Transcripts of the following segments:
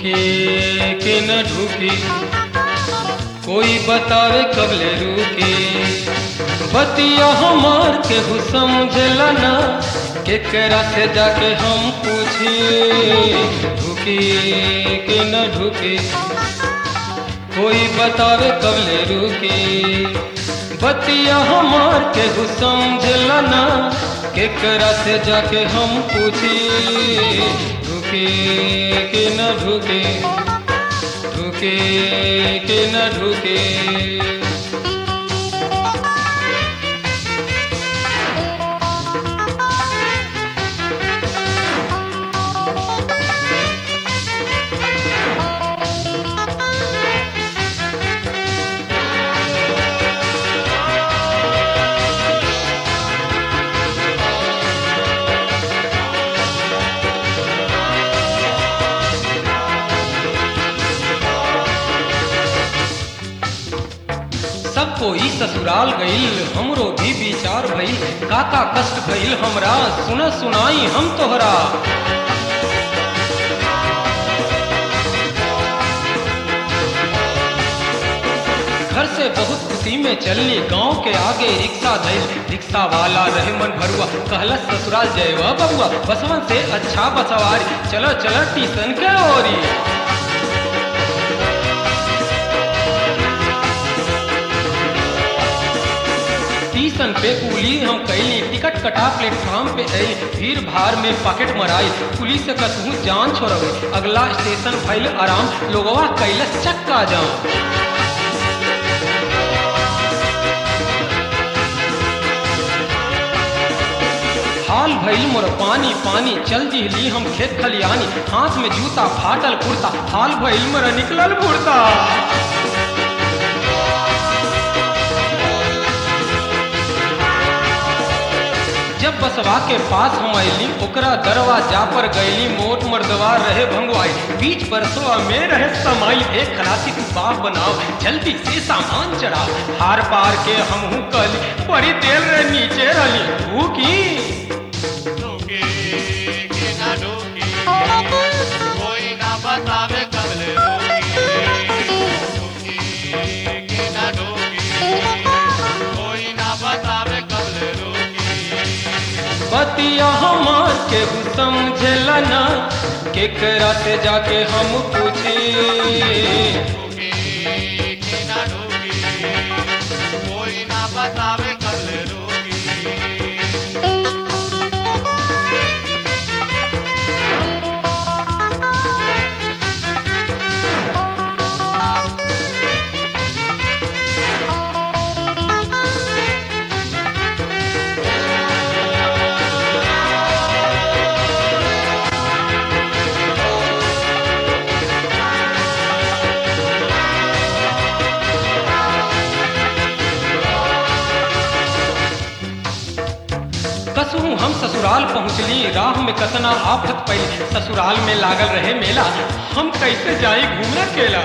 ढूके के न ढूके कोई बतावे कबले रुके बतिया हमार के हु समझला ना केकरा से जाके हम पूछे ढूके के न ढूके कोई बतावे कबले रुके बतिया हमार के हु समझला ना केकरा से जाके हम पूछे ढूके के न ढूके ढूके के न ढूके सब कोई ससुराल गईल हमरो भी विचार भइल काका कष्ट भइल हमरा सुन सुनाई हम तोहरा घर से बहुत खुशी में चलनी गांव के आगे रिक्शा धइल रिक्शा वाला रहे मन भरुआ कहलस ससुराल जयवा बबुआ बसवन से अच्छा बसवारी चलो चलो टीसन के ओरी स्टेशन पे कुली हम कैली टिकट कटा प्लेटफॉर्म पे आई भीड़ भाड़ में पॉकेट मराई पुलिस से कसहू जान छोड़वे अगला स्टेशन भइल आराम लोगवा कैलस चक्का जाम हाल भइल मोर पानी पानी चल दिहली हम खेत खलियानी हाथ में जूता फाटल कुर्ता हाल भइल मोर निकलल बुड़ता जब बसवा के पास हम अली ओकरा दरवाजा पर गईली मोट मर्दवा रहे भंगवाई बीच बरसवा में रहे समाई एक खलासी तू बाप बनाओ जल्दी से सामान चढ़ाओ हार पार के हमहू कल बड़ी देर रहे नीचे रही तू की ढूके कि ना ढूके कोई ना बतावे कबले ढूके ढूके कि ना ढूके कोई ना बतावे कबले ढूके बतिया हमार के समझला ना केकरा से जाके हम पूछे ढूके कि ना ढूके कोई ना बतावे कबले ढूके कसहू हम ससुराल पहुँचली राह में कतना आफत पई ससुराल में लागल रहे मेला हम कैसे जाई घूमना केला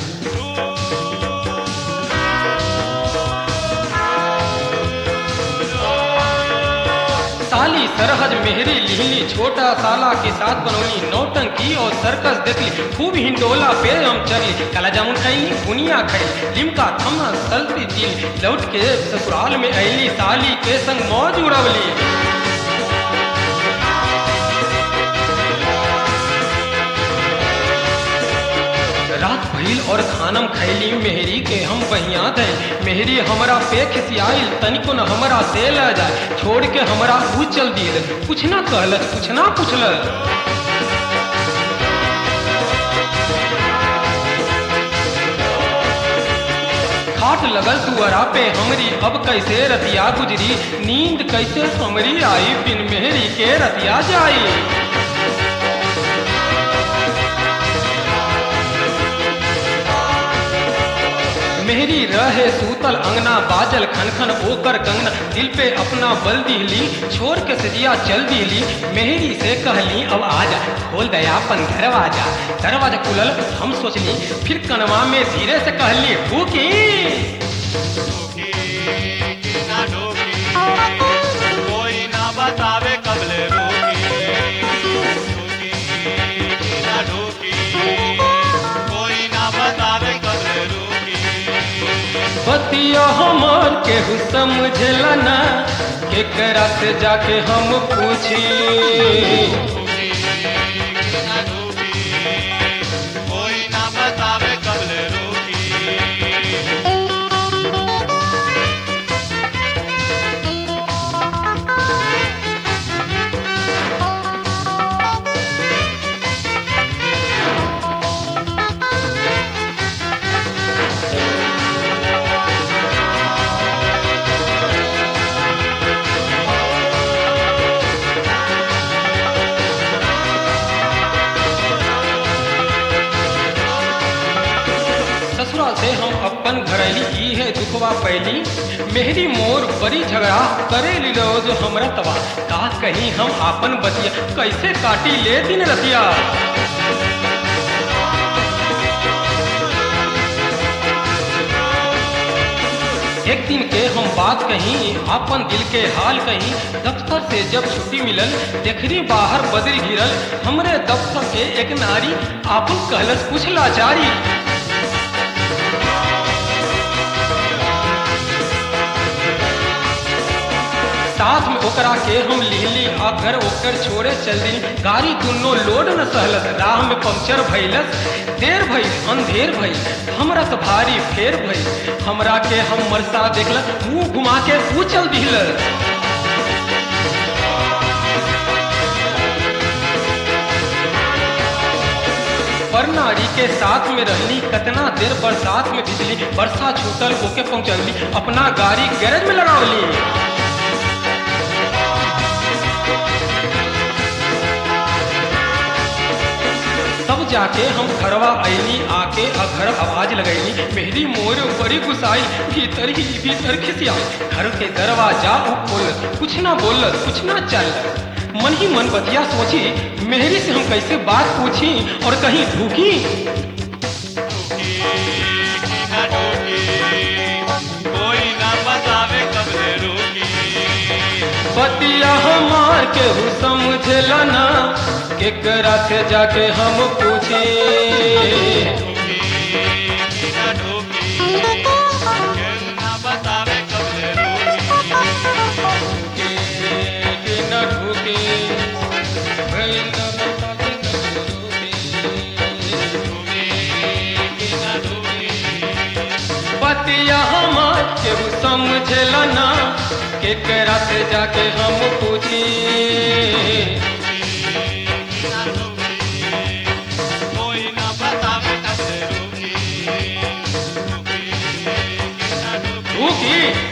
साली सरहद मेहरी लिहली छोटा साला के साथ बनौली नौटंकी और सर्कस देखली खूब हिंडोला पे हम चली काला जामुन खैली बुनिया खैली लिमका थम्मा सल्फी पीली लौट के ससुराल में अली साली के संग मौज उड़वली रात भइल और खानम खैली मेहरी के हम बहिया थे मेहरी हमरा पे खिसियाइल तनिको न हमरा से ल जाए छोड़ के हमरा ऊ चल दिल कुछ ना कहलस कुछ ना पुछलस खाट लगल तुअरा पे हमरी अब कैसे रतिया गुजरी नींद कैसे हमरी आई बिन मेहरी के रतिया जाई मेहरी रहे सूतल अंगना बाजल खनखन ओकर कंगना दिल पे अपना बल दिहली छोड़ के सजिया चल दिहली मेहरी से कहली अब आजा खोल दया अपन दरवाजा दरवाजा खुलल हम सोचली फिर कनवा में धीरे से कहली फूकी ढूके कि ना ढूके कोई ना बतावे कबले ढूके ढूके कि ना ढूके बतिया हमार केहू समझला ना केकरा से जाके हम पूछी डूबी कि ना डूबी कोई ना बतावे कबले रोकी ससुरा से हम अपन घरली ई है दुखवा पैली मेहरी मोर बड़ी झगड़ा करे रोज हमरा तबा का कहीं हम आपन बतिया कैसे काटी ले दिन रतिया एक दिन के हम बात कहीं आपन दिल के हाल कहीं दफ्तर से जब छुट्टी मिलल देखनी बाहर बदल गिरल हमरे दफ्तर के एक नारी आपन कहलस कुछ लाचारी साथ में ओकरा के हम लिहली आ घर ओकर छोड़े चल दी गाड़ी दुनो लोड न सहलस राह में पंक्चर भइलस देर भइल अंधेर भइल हमरा तो भारी फेर भइल हमरा के हम मरसा देखलस मुंह घुमा के उछल दिलस पर नारी के साथ में रहली कतना देर बरसात में बिजली बरसा छूटल होके पहुंचली अपना गाड़ी गैरेज में लगावली तब जाके हम घरवा अयली आके आ घर आवाज लगैली मेरी मोर बड़ी गुसाई भीतर ही भीतर खिसिया घर के दरवाजा उ खोल कुछ ना बोल कुछ ना चल मन ही मन बतिया सोची मेहरी से हम कैसे बात पूछी और कहीं ढूकी डूबी कि ना डूबी कोई ना बतावे कबले रोकी बतिया हमार के हु समझला ना केकरा से जाके हम पूछी डूबी कि ना डूबी कोई ना बतावे कबले रोकी के न ढूके भइल न बतावे कब ढूके। डूबी कि ना डूबी बतिया हमार केहू समझला ना केकरा से जाके हम पूछी कोई ना बतावे कबले रोकी डूबी कि ना डूबी ढूकी